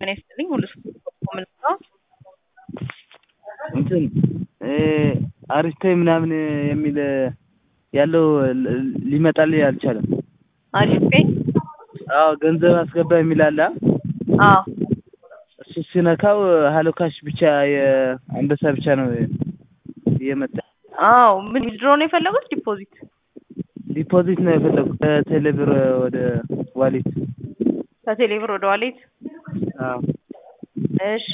ጤና ይስጥልኝ ሁሉ ምን ነው እንትን አሪስቶይ ምናምን የሚል ያለው ሊመጣልኝ አልቻለም። አሪፍ ፔ አዎ ገንዘብ አስገባ የሚል አለ። አዎ እሱ ሲነካው ሀሎ ካሽ ብቻ የአንበሳ ብቻ ነው እየመጣ አዎ ምን ዊዝድሮ ነው የፈለጉት ዲፖዚት ዲፖዚት ነው የፈለጉት ከቴሌብር ወደ ዋሌት ከቴሌብር ወደ ዋሌት አዎ እሺ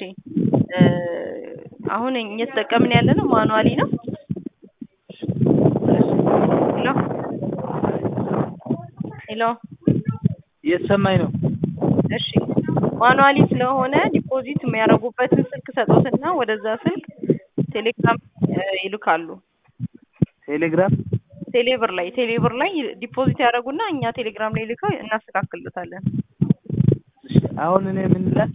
አሁን እየተጠቀምን ያለ ነው ማኑዋሊ ነው ሄሎ ሄሎ እየተሰማኝ ነው እሺ ማኑዋሊ ስለሆነ ዲፖዚት የሚያደርጉበትን ስልክ ሰጦትና ወደዛ ስልክ ቴሌግራም ይልካሉ ቴሌግራም ቴሌብር ላይ ቴሌብር ላይ ዲፖዚት ያደርጉና እኛ ቴሌግራም ላይ ልከው እናስተካክልታለን አሁን እኔ ምን ልላክ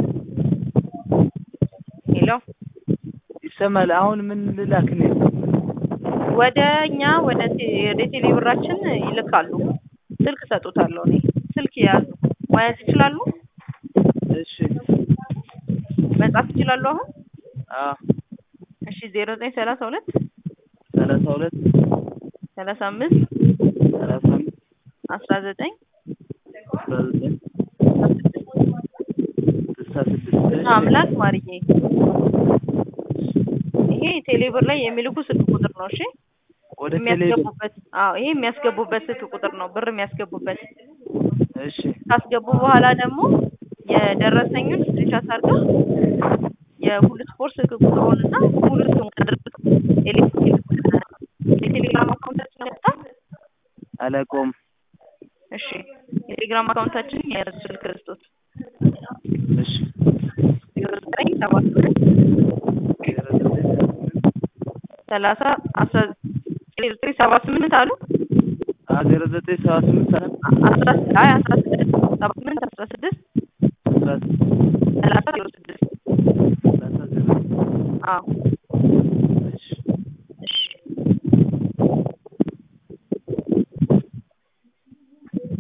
ሄሎ ይሰማል አሁን ምን ልላክ እኔ ወደ እኛ ወደ ወደ ቴሌብራችን ይልካሉ ስልክ ሰጡታለሁ እኔ ስልክ የያዙ መያዝ ይችላሉ እሺ መጻፍ ይችላሉ አሁን አዎ እሺ ዜሮ ዘጠኝ ሰላሳ ሁለት ሰላሳ ሁለት ሰላሳ አምስት ሰላሳ አምስት አስራ ዘጠኝ አስራ ዘጠኝ ስልሳ ስድስት አምላክ ማርዬ ይሄ ቴሌብር ላይ የሚልኩ ስልክ ቁጥር ነው እሺ ወደ ቴሌብር የሚያስገቡበት አዎ ይሄ የሚያስገቡበት ስልክ ቁጥር ነው ብር የሚያስገቡበት እሺ ካስገቡ በኋላ ደግሞ የደረሰኙን ስክሪንሻት አድርገው የሁሉ ስፖርት ስልክ ቁጥሩን እና ሙሉ ስሙን አድርገው የቴሌግራም አካውንታችን ያወጣል አላውቀውም እሺ የቴሌግራም አካውንታችን የያዙ ስልክ ክርስቶስ እሺ ዜሮ ዘጠኝ ሰባ ስምንት ሰላሳ አስራ ዜሮ ዘጠኝ ሰባ ስምንት አሉ ዜሮ ዘጠኝ ሰባ ስምንት አስራ አይ አስራ ስድስት ሰባ ስምንት አስራ ስድስት ሰላሳ ዜሮ